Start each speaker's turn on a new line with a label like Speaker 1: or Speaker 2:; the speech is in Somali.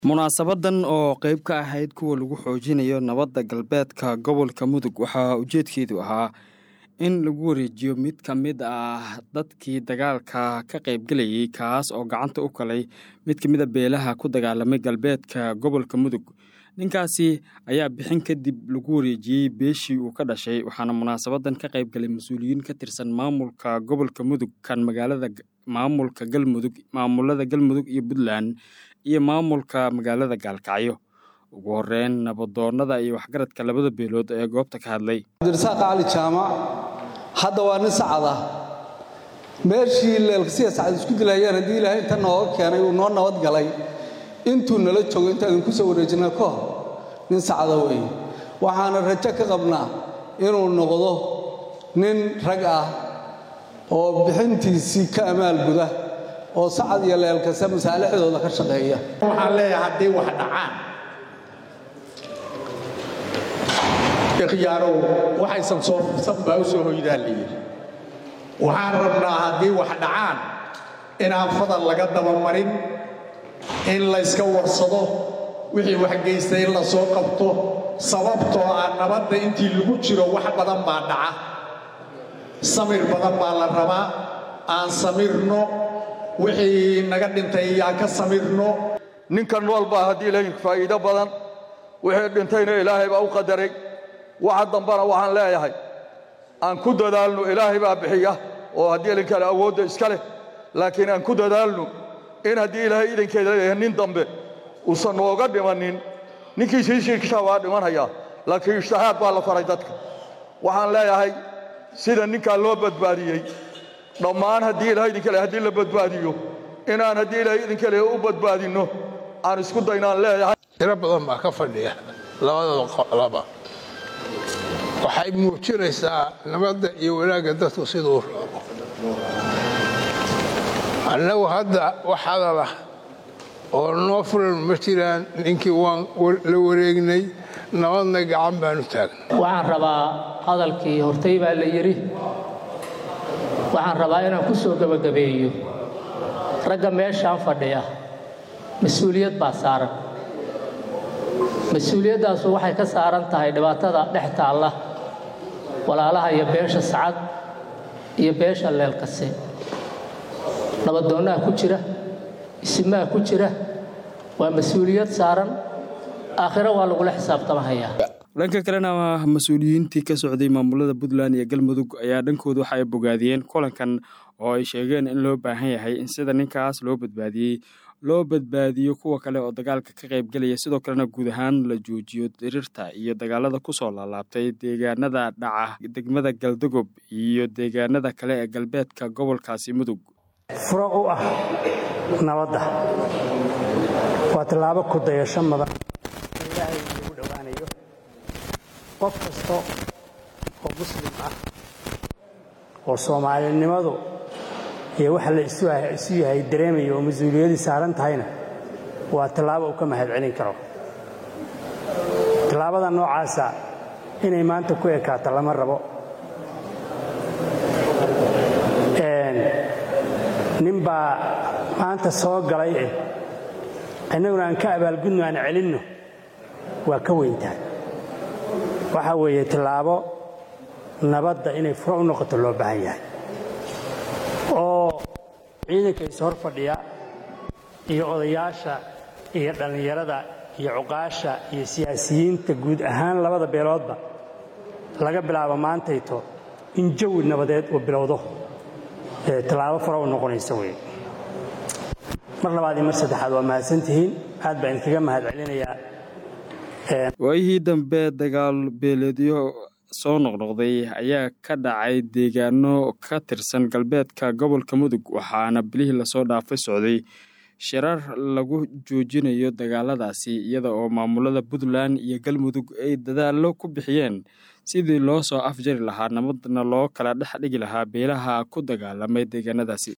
Speaker 1: munaasabadan oo qeyb ka ahayd kuwa lagu xoojinayo nabadda galbeedka gobolka mudug waxaa ujeedkeedu ahaa in lagu wareejiyo mid ka mid ah dadkii dagaalka ka qaybgelayay kaas oo gacanta u kalay mid ka mid a beelaha ku dagaalamay galbeedka gobolka mudug ninkaasi ayaa bixin kadib lagu wareejiyey beeshii uu ka dhashay waxaana munaasabadan ka qaybgalay mas-uuliyiin ka tirsan maamulka gobolka mudug kan magaalada maamulka galmudug maamulada galmudug iyo puntland iyo maamulka magaalada gaalkacyo ugu horeyn nabadoonnada iyo waxgaradka labada beelood ee goobta ka hadlay
Speaker 2: cabdirasaaq cali jaamac hadda waa nin sacad ah meeshii leelkasiya sacad isku dilayaan haddii ilaahay inta nooga keenay uu noo nabad galay intuu nala joogo intaadin ku soo wareejina ka hor nin sacada weeye waxaana rajo ka qabnaa inuu noqdo nin rag ah oo bixintiisii ka amaal guda oo sacad iyo leelkase masaalixdooda ka shaqeeya
Speaker 3: waxaan leeyahay hadday wax dhacaan ikhyaarow waxaysan soo fursan baa u soo hoydaa layidhi waxaan rabnaa haddii wax dhacaan inaan fadal laga dabamarin in layska warsado wixii wax geystay in la soo qabto sababtoo ah nabadda intii lagu jiro wax badan baa dhaca samir badan baa la rabaa aan samirno wixii naga dhintay aan ka samirno
Speaker 4: ninka nool baa haddii ilaahay faa'iido badan wixii dhintayna ilaahay baa u qadaray waxa dambana waxaan leeyahay aan ku dadaalno ilaahay baa bixiya oo haddii idinkale awoodda iska leh laakiin aan ku dadaalno in haddii ilaahay idinkeeda leeyahay nin dambe uusan nooga dhimannin ninkii shiishiikisha waa dhimanhayaa laakiin ishtihaad baa la faray dadka waxaan leeyahay sida ninkaa loo badbaadiyey dhammaan haddii ilahay idinka le haddii la badbaadiyo inaan haddii ilaahay idinka le u badbaadinno aan isku daynaan leeyahay
Speaker 5: tiro badan baa ka fadhiya labadooda qolaba waxay muujinaysaa nabadda iyo wanaagga dadku siduu rabo annagu hadda wax hadalah oo noo furan ma jiraan ninkii waan la wareegnay nabadna gacan baanu taagna
Speaker 6: waxaan rabaa hadalkii hortay baa la yidhi waxaan rabaa inaan ku soo gebagabeeyo ragga meeshaan fadhiya mas-uuliyad baa saaran mas-uuliyaddaasu waxay ka saaran tahay dhibaatada dhex taalla walaalaha iyo beesha sacad iyo beesha leelkase nabadoonnaha ku jira isimaha ku jira waa mas-uuliyad saaran aakhiro waa lagula xisaabtamahayaa
Speaker 1: dhanka kalena mas-uuliyiintii ka socday maamulada puntland iyo galmudug ayaa dhankooda waxa ay bogaadiyeen kulankan oo ay sheegeen in loo baahan yahay in sida ninkaas loo badbaadiyey loo badbaadiyo kuwa kale oo dagaalka ka qaybgelaya sidoo kalena guud ahaan la joojiyo dirirta iyo dagaalada kusoo laalaabtay deegaanada dhaca degmada galdogob iyo deegaanada kale ee galbeedka gobolkaasi mudug
Speaker 7: furo u ah nabadda waa tallaabo ku dayasho mudan ilaahay lagu dhowaanayo qof kasta oo muslim ah oo soomaalinimadu iyo waxa la isu yahay dareemaya oo mas-uuliyadii saaran tahayna waa tallaabo uu ka mahad celin karo tallaabada noocaasa inay maanta ku ekaato lama rabo nin baa maanta soo galay eh innaguna aan ka abaalgudno aan celinno waa ka weyntahay waxaa weeye tallaabo nabadda inay furo u noqoto loo baahan yahay oo ciidanka is hor fadhiya iyo odayaasha iyo dhallinyarada iyo cuqaasha iyo siyaasiyiinta guud ahaan labada beeloodba laga bilaabo maantayto in jawi nabadeed uu bilowdo tallaabo furo u noqonaysa wey mar labaad iyo mar saddexaad waa mahadsantihiin aad baan idinkaga mahad celinayaa
Speaker 1: waayihii dambe dagaal beeleedyo soo noqnoqday ayaa ka dhacay deegaano ka tirsan galbeedka gobolka mudug waxaana bilihii lasoo dhaafay socday shirar lagu joojinayo dagaaladaasi iyada oo maamulada puntland iyo galmudug ay dadaallo ku bixiyeen sidii loo soo afjari lahaa nabadna loo kala dhex dhigi lahaa beelaha ku dagaalamay deegaanadaasi